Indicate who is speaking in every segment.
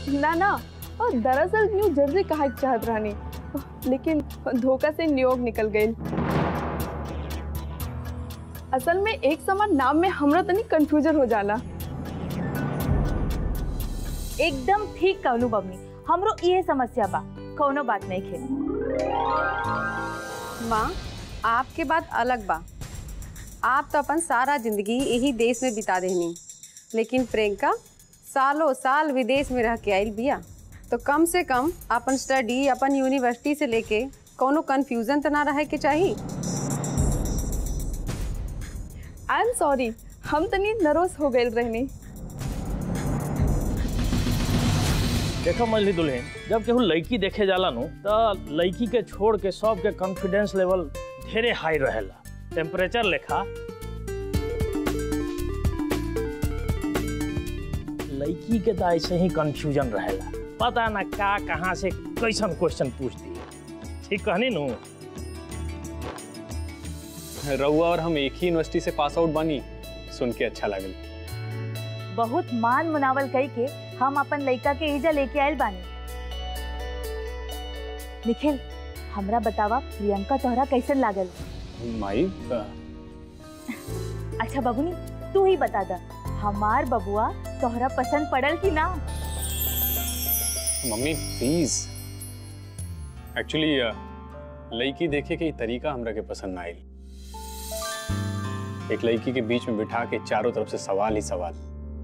Speaker 1: ना ना और दरअसल न्यू जर्सी कहा चाहत रहनी लेकिन धोखा से न्यूयॉर्क निकल गई असल में एक समान नाम में हमरा तनी कंफ्यूजन हो जाला
Speaker 2: एकदम ठीक कहलू बबनी हमरो ये समस्या बा कौनो बात नहीं खे
Speaker 3: माँ आपके बात अलग बा आप तो अपन सारा जिंदगी यही देश में बिता देनी लेकिन प्रियंका सालों साल विदेश में रह के आयल बिया तो कम से कम अपन स्टडी अपन यूनिवर्सिटी से लेके कोनो कंफ्यूजन तो ना रहे के चाहिए
Speaker 1: आई एम सॉरी हम तनी नर्वस हो गए रहनी
Speaker 4: देखो मछली दुल्हन जब केहू लड़की देखे जाला नु तो लड़की के छोड़ के सब के कॉन्फिडेंस लेवल ढेरे हाई रहेला टेम्परेचर लेखा लड़की के तो ऐसे ही कंफ्यूजन रहेला पता ना का कहाँ से कैसन क्वेश्चन पूछ दिए ठीक कहनी नु
Speaker 5: रउआ और हम एक ही यूनिवर्सिटी से पास आउट बनी सुन के अच्छा लगल
Speaker 2: बहुत मान मुनावल कई के हम अपन लड़का के ईजा लेके आयल बानी निखिल हमरा बतावा प्रियंका तोहरा कैसन लागल
Speaker 5: माई
Speaker 2: अच्छा बबुनी तू ही बता दा हमार बबुआ तोहरा पसंद पड़ल कि ना
Speaker 5: मम्मी प्लीज एक्चुअली लड़की देखे के ई तरीका हमरा के पसंद ना आइल एक लड़की के बीच में बिठा के चारों तरफ से सवाल ही सवाल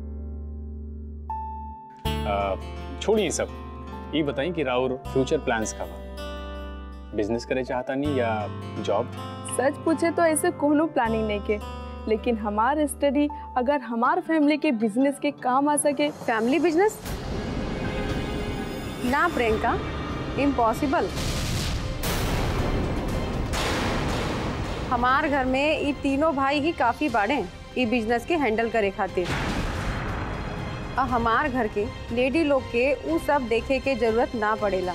Speaker 5: अ, छोड़िए सब ये बताई कि राउर फ्यूचर प्लान्स का बा बिजनेस करे चाहता नहीं या जॉब
Speaker 1: सच पूछे तो ऐसे कोनो प्लानिंग नहीं के लेकिन हमार स्टडी अगर हमार फैमिली के बिजनेस के काम आ सके
Speaker 3: फैमिली बिजनेस ना प्रियंका इम्पॉसिबल हमार घर में ये तीनों भाई ही काफी बाड़े ये बिजनेस के हैंडल करे खातिर और हमार घर के लेडी लोग के उ सब देखे के जरूरत ना पड़ेला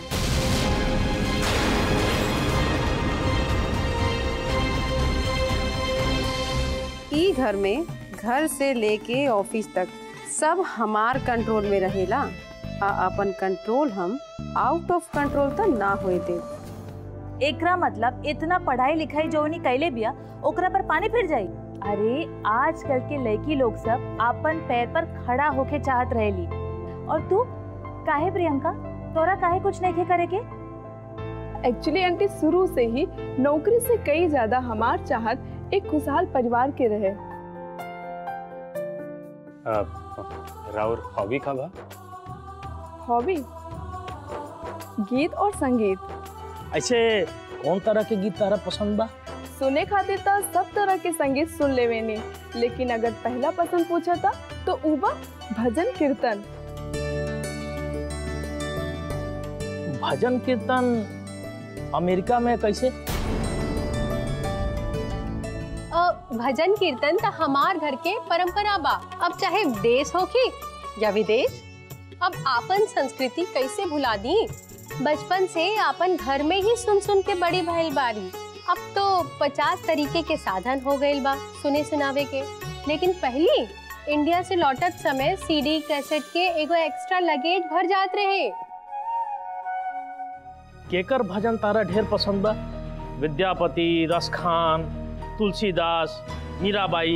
Speaker 3: ई घर में घर से लेके ऑफिस तक सब हमार कंट्रोल में रहेला आ अपन कंट्रोल हम आउट ऑफ कंट्रोल तो ना होए दे
Speaker 2: एकरा मतलब इतना पढ़ाई लिखाई जौनी कैले बिया ओकरा पर पानी फिर जाई अरे आजकल के लड़की लोग सब अपन पैर पर खड़ा होके चाहत रहेली और तू काहे प्रियंका तोरा काहे कुछ नहीं के करे के
Speaker 1: एक्चुअली आंटी शुरू से ही नौकरी से कई ज्यादा हमार चाहत एक खुशहाल परिवार के रहे
Speaker 5: अ, राउर हॉबी का बा
Speaker 1: हॉबी गीत और संगीत
Speaker 4: ऐसे कौन तरह के गीत तारा पसंद बा
Speaker 1: सुने खातिर तो सब तरह के संगीत सुन लेवे नी लेकिन अगर पहला पसंद पूछा था तो उबा भजन कीर्तन
Speaker 4: भजन कीर्तन अमेरिका में कैसे
Speaker 6: अ, भजन कीर्तन त हमार घर के परंपरा बा अब चाहे देश होखी या विदेश अब आपन संस्कृति कैसे भुला दी बचपन से आपन घर में ही सुन सुन के बड़ी भइल बारी अब तो पचास तरीके के साधन हो गइल बा सुने सुनावे के लेकिन पहली इंडिया से लौटत समय सीडी कैसेट के एगो एक्स्ट्रा लगेज भर जात रहे
Speaker 4: केकर भजन तारा ढेर पसंद बा विद्यापति रसखान तुलसीदास मीराबाई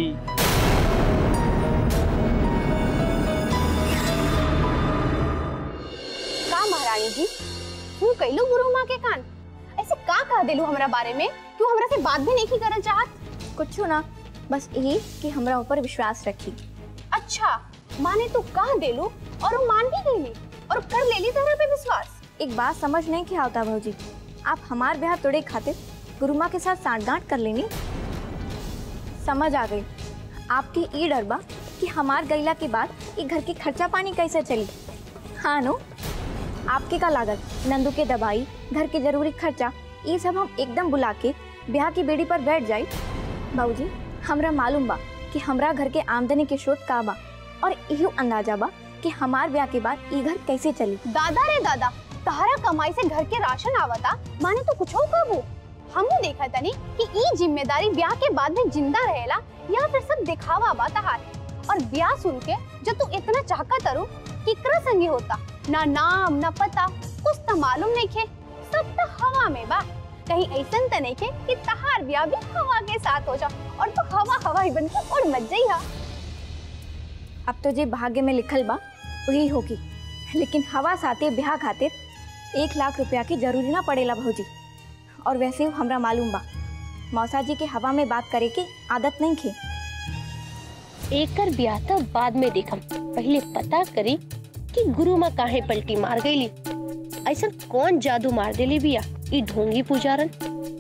Speaker 6: का महारानी जी तू कैलू गुरु माँ के कान ऐसे का कह देलू हमरा बारे में क्यों हमरा से बात भी नहीं की करल चाहत
Speaker 7: कुछ ना बस यही कि हमरा ऊपर विश्वास रखी
Speaker 6: अच्छा माने तू कह देलू और वो मान भी गईली और कर लेली तेरा पे विश्वास
Speaker 7: एक बात समझ नहीं के आता भौजी आप हमार ब्याह तोड़े खातिर गुरुमा के साथ सांठगांठ कर लेनी समझ आ गई आपकी ई डर बा कि हमार गईला के बाद ये घर के खर्चा पानी कैसे चली हाँ नो आपके का लागत नंदू के दवाई घर के जरूरी खर्चा ये सब हम एकदम बुला के ब्याह की बेड़ी पर बैठ जाई बाबूजी हमरा मालूम बा कि हमरा घर के आमदनी के स्रोत का बा और इहो अंदाजा बा कि हमार ब्याह के बाद ई घर कैसे चली
Speaker 6: दादा रे दादा तहरा कमाई से घर के राशन आवता माने तू कुछ कबू हमू देखा तनी कि ई जिम्मेदारी ब्याह के बाद में जिंदा रहेला या फिर सब दिखावा बा तहार और ब्याह सुन के जो तू इतना चाहका तरु किकरा संगी होता ना नाम ना पता कुछ तो मालूम नहीं खे सब तो हवा में बा कहीं ऐसन तो नहीं खे कि तहार ब्याह भी हवा के साथ हो जा और तो हवा हवा ही बन के उड़ मच जाई हा
Speaker 7: अब तो जे भाग्य में लिखल बा वही होगी लेकिन हवा साथे ब्याह खातिर एक लाख रुपया की जरूरी ना पड़ेला भौजी और वैसे हमरा मालूम बा मौसा जी के हवा में बात करे की आदत नहीं खे
Speaker 6: एकर ब्याह तो बाद में देखम पहले पता करी कि गुरु माँ काहे पलटी मार गईली ऐसा कौन जादू मार देली बिया ई ढोंगी पुजारन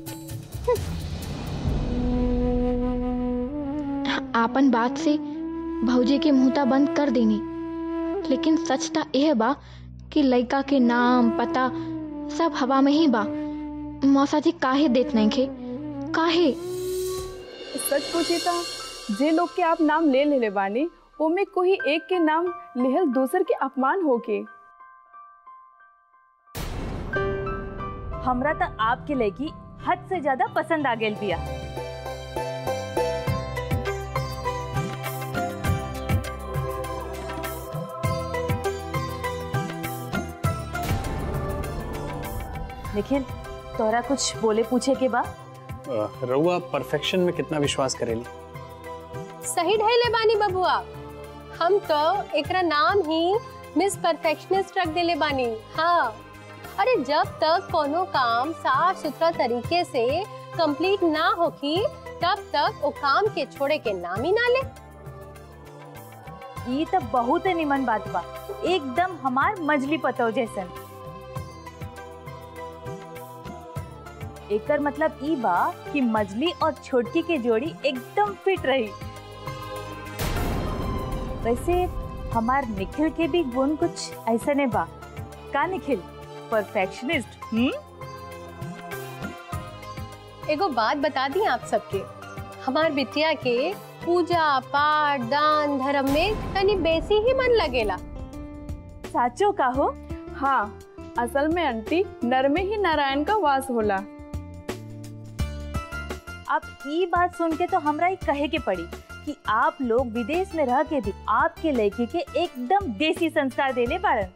Speaker 8: आपन बात से भौजी के मुंहता बंद कर देनी लेकिन सच ता यह बा कि लड़का के नाम पता सब हवा में ही बा मौसा जी काहे देत नहीं खे काहे
Speaker 1: सच पूछी तो जे लोग के आप नाम ले लेले बानी ओमे कोई एक के नाम लेहल दूसर के अपमान होके
Speaker 2: हमरा तो आपके लड़की हद से ज्यादा पसंद आ गेल बिया निखिल तोरा कुछ बोले पूछे के बा
Speaker 5: अ, रउआ परफेक्शन में कितना विश्वास करेली
Speaker 6: सही ढहले बानी बबुआ हम तो एकरा नाम ही मिस परफेक्शनिस्ट रख देले बानी हाँ अरे जब तक कोनो काम साफ सुथरा तरीके से कंप्लीट ना होखी तब तक वो काम के छोड़े के नाम ही ना ले
Speaker 2: ई तो बहुत निमन बात बा एकदम हमार मजली पतो जैसन एकर मतलब ई बा कि मजली और छोटकी के जोड़ी एकदम फिट रही वैसे हमार निखिल के भी गुण कुछ ऐसा ने बा का निखिल परफेक्शनिस्ट हम्म
Speaker 6: एगो बात बता दी आप सबके हमार बिटिया के पूजा पाठ दान धर्म में तनी बेसी ही मन लगेला
Speaker 2: साचो का हो
Speaker 1: हाँ असल में आंटी नर में ही नारायण का वास होला
Speaker 2: अब ई बात सुन के तो हमरा ही कहे के पड़ी कि आप लोग विदेश में रह के भी आपके लड़की के एकदम देसी संस्कार देले बारन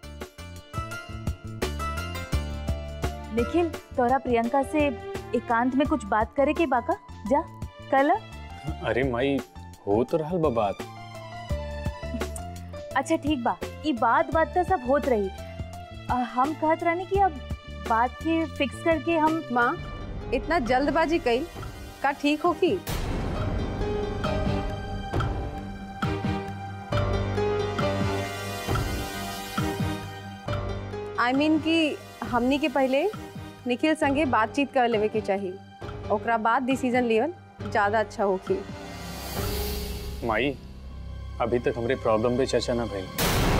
Speaker 2: निखिल तोरा प्रियंका से एकांत में कुछ बात करे के बाका जा कल
Speaker 5: अरे माई हो तो रहल बा बात
Speaker 2: अच्छा ठीक बा ई बात बात तो सब होत रही अ, हम कहत रहनी कि अब बात के फिक्स करके हम
Speaker 3: माँ इतना जल्दबाजी कई का ठीक हो की आई I मीन mean कि हमनी के पहले निखिल संगे बातचीत कर लेवे के चाहिए ओकरा बाद डिसीजन लेवल ज़्यादा अच्छा होगी
Speaker 5: माई अभी तक हमरे प्रॉब्लम पे चर्चा ना भइल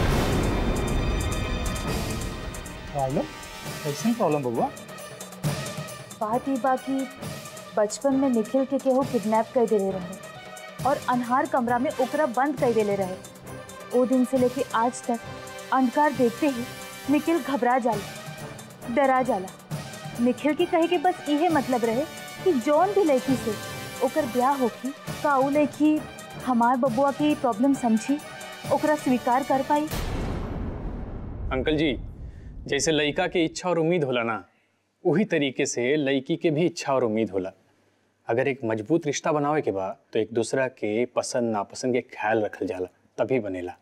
Speaker 9: प्रॉब्लम कैसन प्रॉब्लम बबुआ
Speaker 2: बात ही बाकी बचपन में निखिल के केहू किडनैप कर देले रहे और अनहार कमरा में ओकरा बंद कर देले रहे ओ दिन से लेके आज तक अंधकार देखते ही निखिल घबरा जाला डरा जाला निखिल के कहे के बस इहे मतलब रहे कि जौन भी लड़की से ओकर ब्याह होखी का ऊ लड़की हमार बबुआ की प्रॉब्लम समझी ओकरा स्वीकार कर पाई
Speaker 5: अंकल जी जैसे लड़का के इच्छा और उम्मीद होला ना वही तरीके से लड़की के भी इच्छा और उम्मीद होला अगर एक मजबूत रिश्ता बनावे के बा तो एक दूसरा के पसंद नापसंद के ख्याल रखल जाला तभी बनेला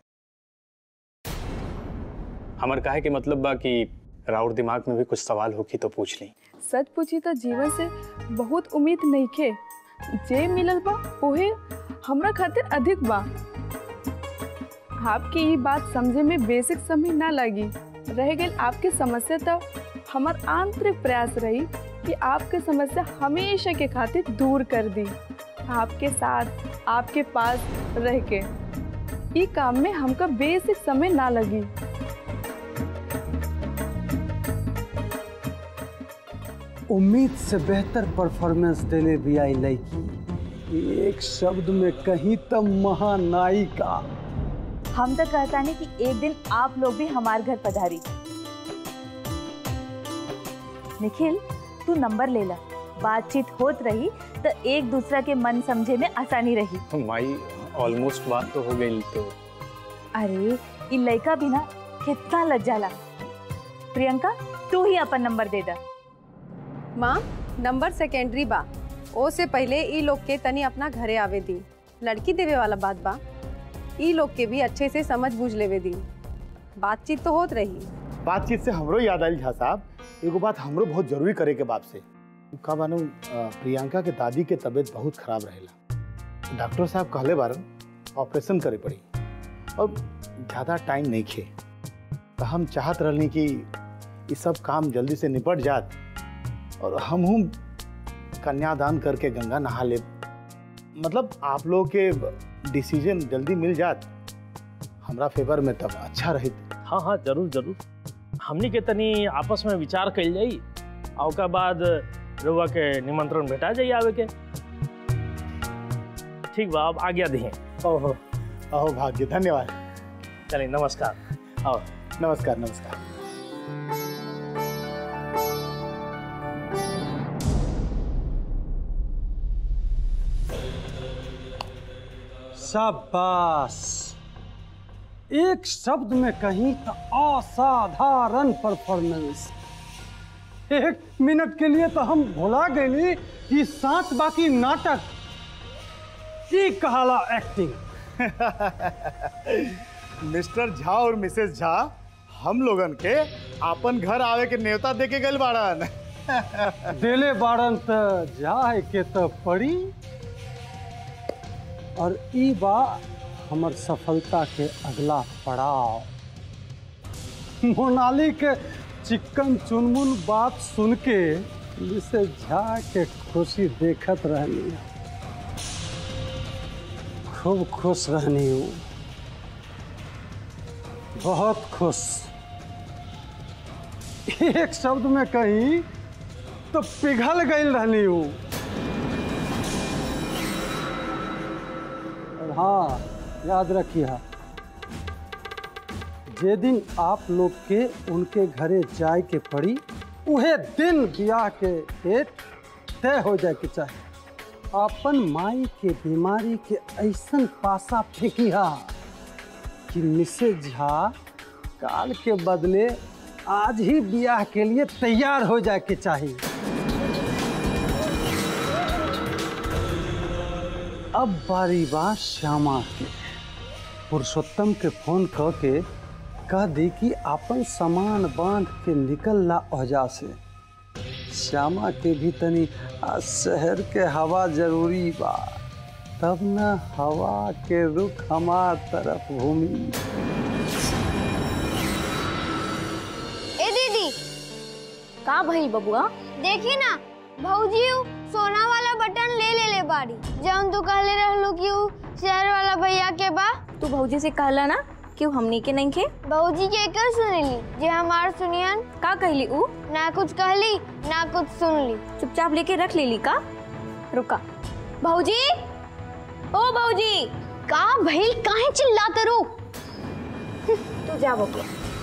Speaker 5: हमर काहे के मतलब बा कि राउर दिमाग में भी कुछ सवाल होखी तो पूछ ली
Speaker 1: सच पूछी तो जीवन से बहुत उम्मीद नहीं खे जे मिलल बा ओहे हमरा खातिर अधिक बा आपकी ये बात समझे में बेसिक समय ना लगी रह गई आपकी समस्या तो हमार आंतरिक प्रयास रही कि आपके समस्या हमेशा के खातिर दूर कर दी आपके साथ आपके पास रह के ये काम में हमका बेसिक समय ना लगी
Speaker 10: उम्मीद से बेहतर परफॉर्मेंस देले भी आई लड़की एक शब्द में कहीं तो महानायिका
Speaker 2: हम तो कहता नहीं कि एक दिन आप लोग भी हमारे घर पधारी निखिल तू नंबर ले ला बातचीत होत रही तो एक दूसरा के मन समझे में आसानी रही
Speaker 5: माई ऑलमोस्ट बात तो हो गई तो
Speaker 2: अरे इ लड़का भी ना कितना लज्जाला प्रियंका तू ही अपन नंबर दे दा
Speaker 3: माँ नंबर सेकेंडरी बा ओ से पहले ई लोग के तनी अपना घरे आवे दी लड़की देवे वाला बात बा ई लोग के भी अच्छे से समझ बूझ लेवे दी बातचीत तो होत रही
Speaker 11: बातचीत से हमरो याद आयल झा साहब एगो बात हमरो बहुत जरूरी करे के बाप से का बानू अ, प्रियंका के दादी के तबीयत बहुत खराब रहेला डॉक्टर साहब कहले बारन ऑपरेशन करे पड़ी और ज़्यादा टाइम नहीं खे तो हम चाहत रहनी कि ये सब काम जल्दी से निपट जात और हम हूँ कन्यादान करके गंगा नहा ले मतलब आप लोग के डिसीजन जल्दी मिल जात हमरा फेवर में तब अच्छा रही
Speaker 4: हाँ हाँ जरूर जरूर हमनी के तनी आपस में विचार कल जाई आ ओकर बाद रउआ के निमंत्रण भेटा जाई आवे के ठीक बा अब आज्ञा दिए
Speaker 11: ओहो अहो भाग्य धन्यवाद
Speaker 4: चलिए नमस्कार आओ
Speaker 11: नमस्कार नमस्कार
Speaker 10: शाबाश एक शब्द में कहीं तो असाधारण परफॉर्मेंस एक मिनट के लिए तो हम भुला गए कि साथ बाकी नाटक ई कहाला एक्टिंग
Speaker 11: मिस्टर झा और मिसेस झा हम लोगन के आपन घर आवे के न्योता दे के गइल बाड़न
Speaker 10: देले बाड़न त जाए के तो पड़ी और ई बा हमर सफलता के अगला पड़ाव मोनाली के चिक्कन चुनमुन बात सुन के जिसे झा के खुशी देखत रहनी खूब खुश रहनी हूँ बहुत खुश एक शब्द में कहीं तो पिघल गई रहनी हूँ और हाँ याद रखिए जे दिन आप लोग के उनके घरे जाए के पड़ी उहे दिन ब्याह के डेट तय हो जाए के चाहे अपन माई के बीमारी के ऐसन पासा फेंकिहा कि मिसेज झा काल के बदले आज ही ब्याह के लिए तैयार हो जाए के चाहिए अब बारी बात श्यामा के पुरुषोत्तम के फोन क के कह दी कि अपन सामान बांध के निकल ला औजा से श्यामा के भी तनी आ शहर के हवा जरूरी बा तब न हवा के रुख हमार तरफ घूमी
Speaker 7: ए दीदी का भइल बबुआ देखी ना भौजी उ सोना वाला बटन ले ले ले बाड़ी जौन तू कहले रहलू कि उ शहर वाला भैया के बा
Speaker 12: तू भौजी से कहला ना कि उ हमनी के नहीं खे
Speaker 7: भौजी के कर सुनली जे हमार सुनियन
Speaker 12: का कहली उ
Speaker 7: ना कुछ कहली ना कुछ सुनली
Speaker 12: चुपचाप लेके रख लेली का रुका भौजी ओ भौजी
Speaker 7: का भइल काहे चिल्लात रू
Speaker 12: तू जा बबुआ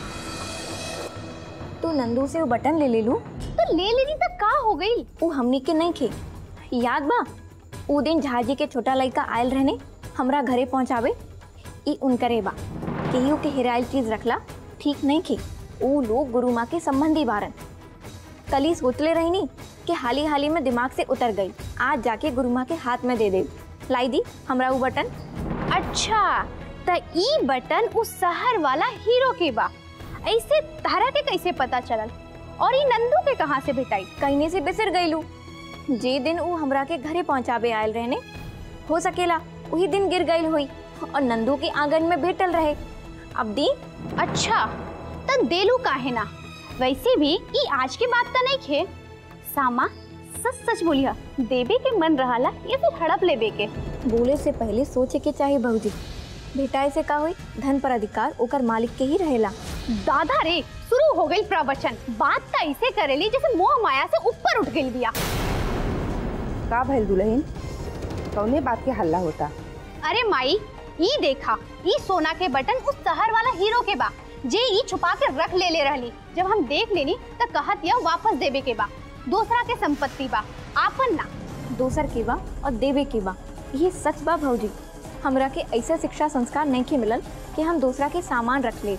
Speaker 12: तू नंदू से वो बटन ले ले लू
Speaker 7: तो ले लेनी तो का हो गई
Speaker 12: उ हमनी के नहीं खे याद बा उ दिन झाजी के छोटा लड़का आयल रहने हमरा घरे पहुंचावे ई उनकरे बा केहू के हेराइल चीज रखला ठीक नहीं खे उ लोग गुरु माँ के संबंधी बारन कली सोचले रहनी कि हाली हाली में दिमाग से उतर गई आज जाके गुरु माँ के हाथ में दे दे लाई दी हमरा उ बटन
Speaker 7: अच्छा त ई बटन उस शहर वाला हीरो के बा ऐसे तारा के कैसे पता चलल और ई नंदू के कहाँ से भेटाई
Speaker 12: कहने से बिसर गईलू जे दिन उ हमरा के घरे पहुंचावे आयल रहने हो सकेला वही दिन गिर गई हुई और नंदू के आंगन में भेटल रहे अब दी
Speaker 7: अच्छा त देलू काहे ना वैसे भी ई आज के बात त नहीं खे सामा सच सच बोलिया देवे के मन रहला या फिर हड़प लेवे के
Speaker 12: बोले से पहले सोचे के चाहिए भौजी भेटाए से का हुई धन पर अधिकार ओकर मालिक के ही रहेला
Speaker 7: दादा रे शुरू हो गई प्रवचन बात त ऐसे करेली जैसे मोह माया से ऊपर उठ गई बिया
Speaker 13: का भइल दुल्हन कौने बात के हल्ला होता
Speaker 7: अरे माई ई देखा ई सोना के बटन उस शहर वाला हीरो के बा जे ई छुपा के रख ले ले रहली जब हम देख लेनी त कहत या वापस देवे के बा दूसरा के संपत्ति बा आपन ना
Speaker 12: दोसर के बा और देवे के बा ये सच बा भौजी हमरा के ऐसा शिक्षा संस्कार नहीं के मिलल कि हम दूसरा के सामान रख ले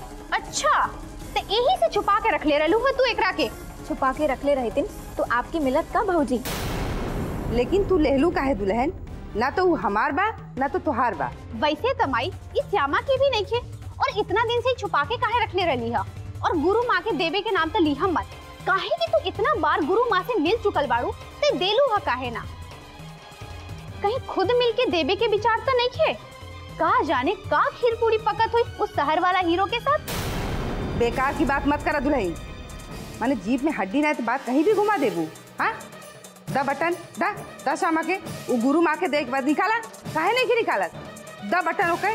Speaker 14: अच्छा तो यही से छुपा के रख ले रहलू है तू एकरा के
Speaker 12: छुपा के रख ले रहे थे तो आपकी मिलत का भौजी
Speaker 13: लेकिन तू लेहलू काहे दुल्हन ना तो ऊ हमार बा ना तो तुहार बा
Speaker 14: वैसे तमाई इस श्यामा की भी नहीं खे और इतना दिन से छुपा के काहे रख ले रही है और गुरु माँ के देवे के नाम तो लिहम मत काहे कि तू इतना बार गुरु माँ से मिल चुकल बाड़ू ते देलू है काहे ना कहीं खुद मिल के देवे के विचार तो नहीं खे का जाने का खीर पूरी पकत हुई उस शहर वाला हीरो के साथ
Speaker 13: बेकार की बात मत करा दुल्हन माने जीप में हड्डी ना है तो बात कहीं भी घुमा देबू हाँ दा बटन दा दा शामा के वो गुरु माँ के देख बाद निकाला काहे नहीं की निकालत दा बटन ओके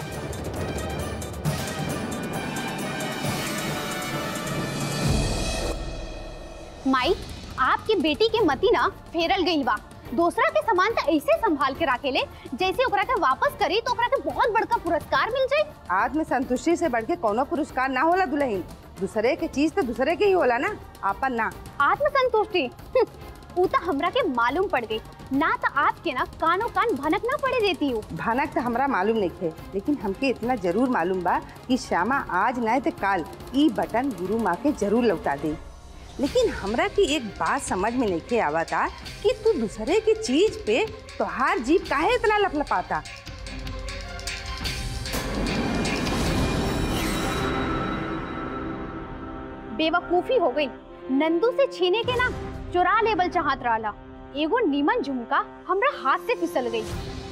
Speaker 14: माई आपकी बेटी के मती ना फेरल गई बा दूसरा के सामान तो ऐसे संभाल के रखे ले जैसे ओकरा के वापस करी तो ओकरा के बहुत बड़का पुरस्कार मिल जाए
Speaker 13: आत्म संतुष्टि से बढ़ के कोनो पुरस्कार ना होला दुल्हन दूसरे के चीज तो दूसरे के ही होला ना आपन ना
Speaker 14: आत्म संतुष्टि वो तो हमरा के मालूम पड़ गई ना तो आपके ना कानों कान भनक ना पड़े देती हूँ
Speaker 13: भनक तो हमरा मालूम नहीं थे लेकिन हमके इतना जरूर मालूम बा कि श्यामा आज नहीं तो काल ई बटन गुरु माँ के जरूर लौटा दे लेकिन हमरा की एक बात समझ में नहीं के आवता कि तू दूसरे की चीज पे तोहार जीप काहे इतना लपलपाता
Speaker 14: बेवकूफी हो गई नंदू से छीने के ना चुरा लेबल चाहत रहा एगो नीमन झुमका हमरा हाथ से फिसल गई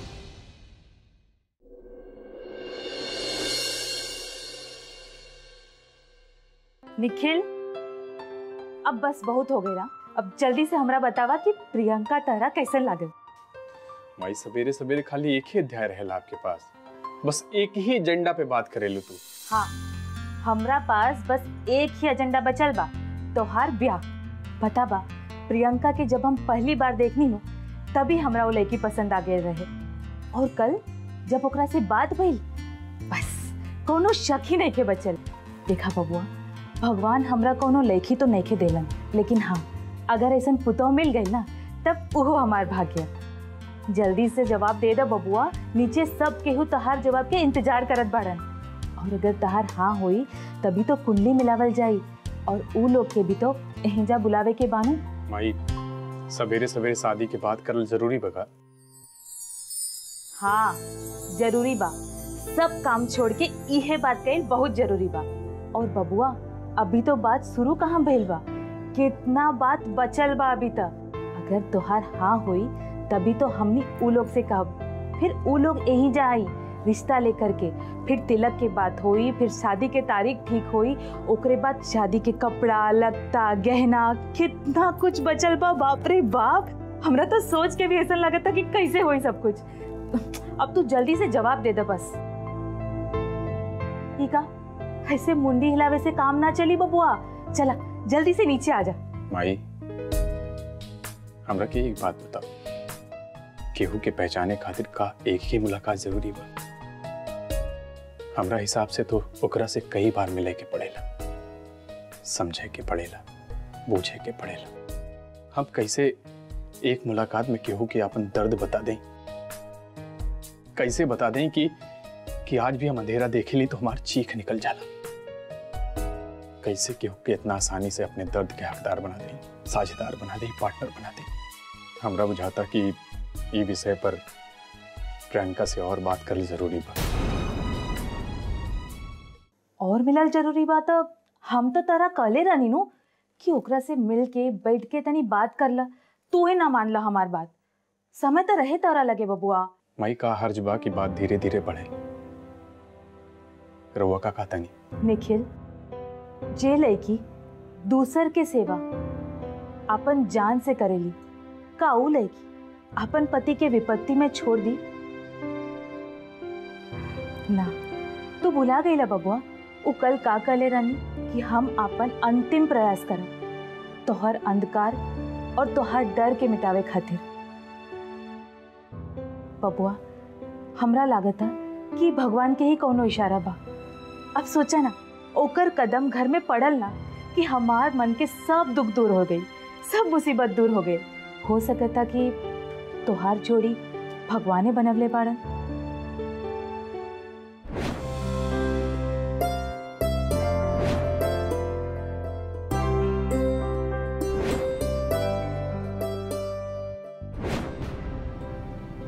Speaker 2: निखिल अब बस बहुत हो गई ना अब जल्दी से हमरा बतावा कि प्रियंका तारा कैसे लागल
Speaker 5: माई सवेरे सवेरे खाली एक ही अध्याय रहेला आपके पास बस एक ही एजेंडा पे बात करेलू तू
Speaker 2: हाँ हमरा पास बस एक ही एजेंडा बचल बा तोहार ब्याह पता बा प्रियंका के जब हम पहली बार देखनी नु तभी हमरा वो लड़की पसंद आ गए रहे और कल जब ओकरा से बात भइल बस कोनो शक ही नहीं के बचल देखा बबुआ भगवान हमरा कोनो लड़की तो नहीं के देलन लेकिन हाँ अगर ऐसा पुतौ मिल गई ना तब वो हमार भाग्य जल्दी से जवाब दे दो बबुआ नीचे सब केहू तहार जवाब के इंतजार करत बाड़न और अगर तहार हाँ होई तभी तो कुंडली मिलावल जाई और ऊ लोग के भी तो एहजा बुलावे के बानू
Speaker 5: माई सवेरे सवेरे शादी के बात करल जरूरी बगा
Speaker 2: हाँ जरूरी बा सब काम छोड़ के इहे बात कही बहुत जरूरी बा और बबुआ अभी तो बात शुरू कहाँ भइल बा कितना बात बचल बा अभी तक अगर तोहार हाँ होई तभी तो हमनी ऊ लोग से कहब फिर ऊ लोग यही जा आई रिश्ता लेकर के फिर तिलक के बात होई फिर शादी के तारीख ठीक होई ओकरे बाद शादी के कपड़ा लगता गहना कितना कुछ बचल बा बाप रे बाप हमरा तो सोच के भी ऐसा लगता कि कैसे होई सब कुछ अब तू जल्दी से जवाब दे दे बस ठीक है ऐसे मुंडी हिलावे से काम ना चली बबुआ चला जल्दी से नीचे आ जा
Speaker 5: माई हमरा के एक बात बता केहू के पहचाने खातिर का एक ही मुलाकात जरूरी बा हमरा हिसाब से तो ओकरा से कई बार मिले के पड़ेला समझे के पड़ेला बूझे के पड़ेला हम कैसे एक मुलाकात में केहू के अपन दर्द बता दें कैसे बता दें कि कि आज भी हम अंधेरा देखे ली तो हमारी चीख निकल जाला कैसे केहू के इतना आसानी से अपने दर्द के हकदार बना दें साझेदार बना दें पार्टनर बना दें हमरा बुझाता कि ये विषय पर प्रियंका से और बात करल जरूरी बा
Speaker 2: और मिलल जरूरी बात अब हम तो तारा कहले रहनी नु कि ओकरा से मिल के बैठ के तनी बात कर ला तू ही ना मान ला हमार बात समय तो रहे तारा लगे बबुआ
Speaker 5: माई का हर्ज बा की बात धीरे धीरे बढ़े रउआ का कहता नहीं
Speaker 2: निखिल जे लड़की दूसर के सेवा अपन जान से करेली का ऊ लड़की अपन पति के विपत्ति में छोड़ दी ना तू भुला गईला बबुआ उ कल का कले रानी कि हम अपन अंतिम प्रयास करब तोहर अंधकार और तोहर डर के मिटावे खातिर बबुआ हमरा लागता कि भगवान के ही कोनो इशारा बा अब सोचा ना ओकर कदम घर में पड़ल ना कि हमार मन के सब दुख दूर हो गई सब मुसीबत दूर हो गई हो सकता कि तोहार जोड़ी भगवाने बनवले बाड़न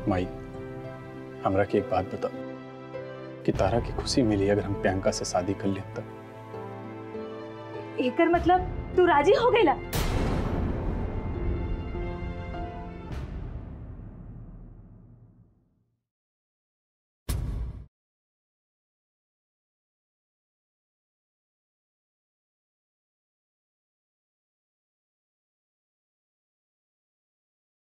Speaker 5: माई हमरा की एक बात बता कि तारा की खुशी मिली अगर हम प्रियंका से शादी कर लें तब
Speaker 2: एकर मतलब तू राजी हो गईला